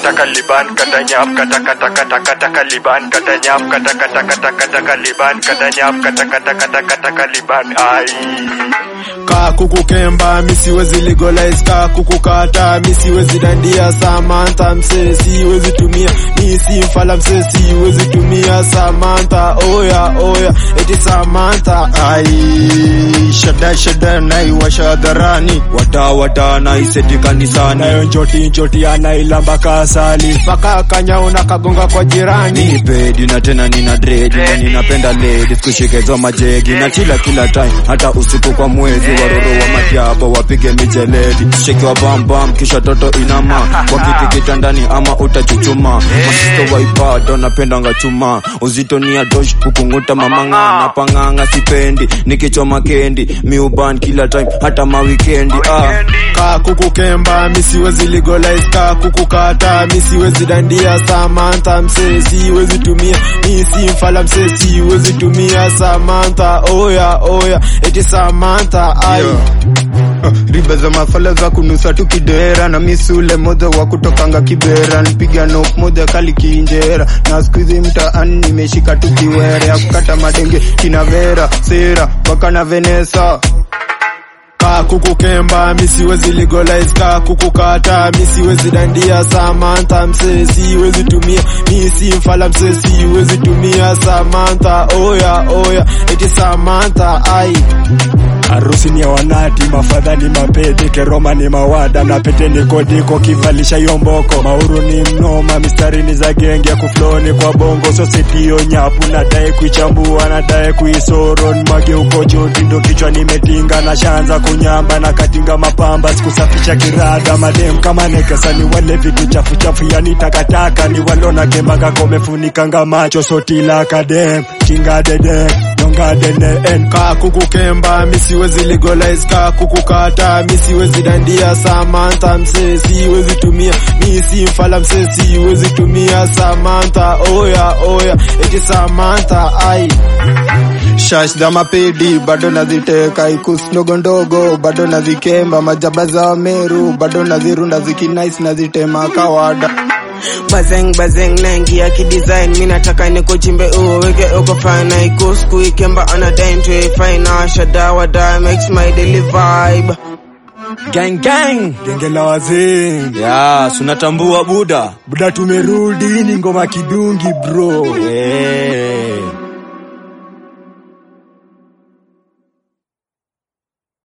kata kaliban kata nyap kata kata kata kata kaliban kata nyap kata kata kata kata kaliban kata nyap kata kata kata kata kaliban ai Kaa kuku kemba mi siwezi legalize kaa kuku kata mi siwezi dandia Samantha msee siwezi tumia mi si mfala msee siwezi tumia Samantha oya oya eti Samantha ai shada shada naiwasha hadharani wata wata naiseti kanisani nayo njoti njoti anailamba kasali mpaka kanyao na kagonga kwa jirani ni pedi na tena nina dredi na ninapenda ladies kushikezo majegi na chila kila time hata usiku kwa mwezi waroro wa matiabo wapige mijeledi shekiwa bambam kisha toto inama wakiti kitandani ama utachuchuma masisto waipado napendanga chuma uzito ni adosh kukunguta mamanga na panganga sipendi nikichoma kendi miuban kila time hata mawikendi ah. kaa kuku kemba mi siwezi legalize kaa kuku kata mi siwezi dandia Samantha msee siwezi tumia mi si mfala msee siwezi tumia Samantha oya oya eti Samantha ai riba za mafala za kunusa tu kidera na misule moja wa kutokanga kibera nipiga nok moja kali kiinjera na skuizi mtaani nimeshika tu kiwere ya kukata madenge kina vera sera mpaka na venesa kaa kuku kemba mi siwezi legalize kaa kuku kata mi siwezi dandia Samantha msee siwezi tumia mi si mfala msee siwezi tumia Samantha oya oya eti Samantha ai Harusi ni ya wanati, mafadha ni mapete, keroma ni mawada na pete ni kodiko, kivalisha yomboko. Mauru ni mnoma, mistari ni za genge ya kufloni kwa bongo, sosetiyo nyapu, nadaye kuichambua, nadaye kuisoro, nimwage uko joti, ndo kichwa nimetinga, na shanza kunyamba, na katinga mapamba, sikusafisha kirada, madem kama nekesa, ni wale vitu chafu chafu, yani takataka, ni walona kemanga, komefunikanga macho, sotila kadem, kinga dede, nyonga dene, en kaa kuku kemba, mi siwezi legalize kaa kuku kata, mi siwezi dandia Samantha msee siwezi tumia, mi si mfala msee siwezi tumia Samantha oya oya eti Samantha ai shash za mapedi bado naziteka ikus ndogo ndogo bado nazikemba majaba za meru bado nazirunda zikinais nazitema kawada Bazeng bazeng naingia kidesign mi nataka nikuchimbe uweke uko fine iko siku ikemba ana dime to fine shada wada makes my daily vibe gang gang genge la wazee ya sunatambua buda buda tumerudi ni ngoma kidungi bro hey.